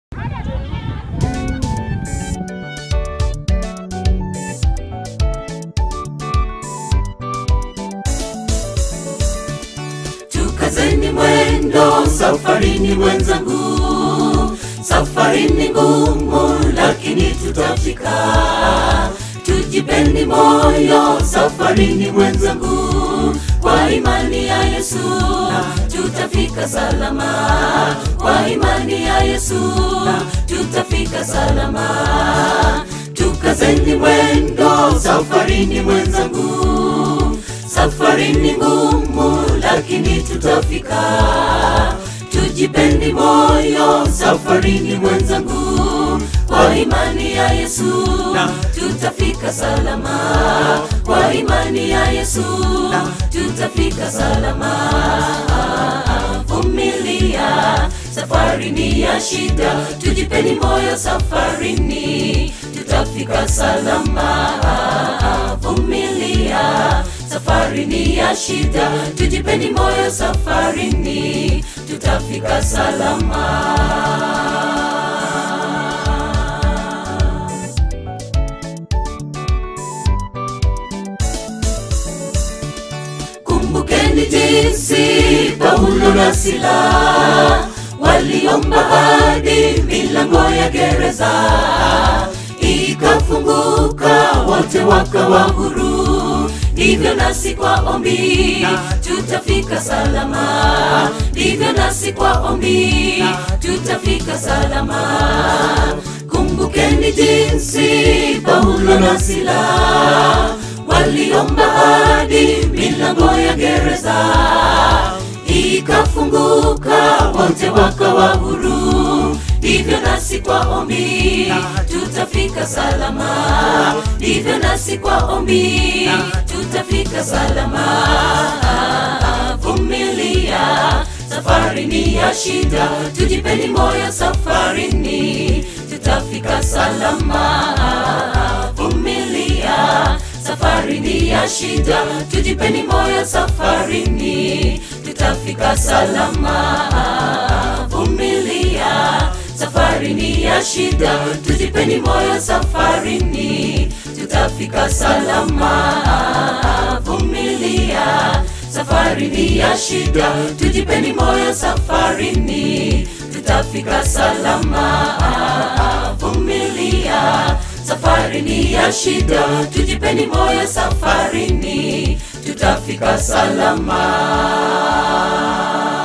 Tukazeni mwendo safarini wenzangu, safari ni ngumu lakini tutafika. Tujipeni moyo safarini wenzangu, kwa imani ya Yesu tutafika salama. Kwa imani ya Yesu tutafika salama. Tukazeni mwendo safarini wenzangu, safari ni ngumu lakini tutafika. Tujipeni moyo safarini mwenzangu, kwa imani ya Yesu tutafika salama. Kwa imani ya Yesu tutafika salama. Vumilia, safari ni ya shida, tujipeni moyo safarini, tutafika salama. Vumilia, safari ni ya shida, tujipeni moyo safarini, tutafika salama. Kumbukeni jinsi Paulo na Sila waliomba hadi milango ya gereza ikafunguka, wote wakawa huru. Ndivyo nasi kwa ombi tutafika salama, ndivyo nasi kwa ombi tutafika salama. Kumbukeni jinsi Paulo na Sila waliomba hadi milango ya gereza ikafunguka, wote wakawa huru. Ndivyo nasi kwa ombi tutafika salama, ndivyo nasi kwa ombi tutafika salama. Vumilia, safari ni ya shida, tujipeni moyo safarini, tutafika salama. Vumilia, safari ni ya shida, tujipeni moyo safarini, tutafika salama. Vumilia, safari ni ya shida, tujipeni moyo safarini, tutafika salama. Vumilia, safari ni ya shida, tujipeni moyo safarini, tutafika salama. Vumilia, safari ni ya shida, tujipeni moyo safarini, tutafika salama.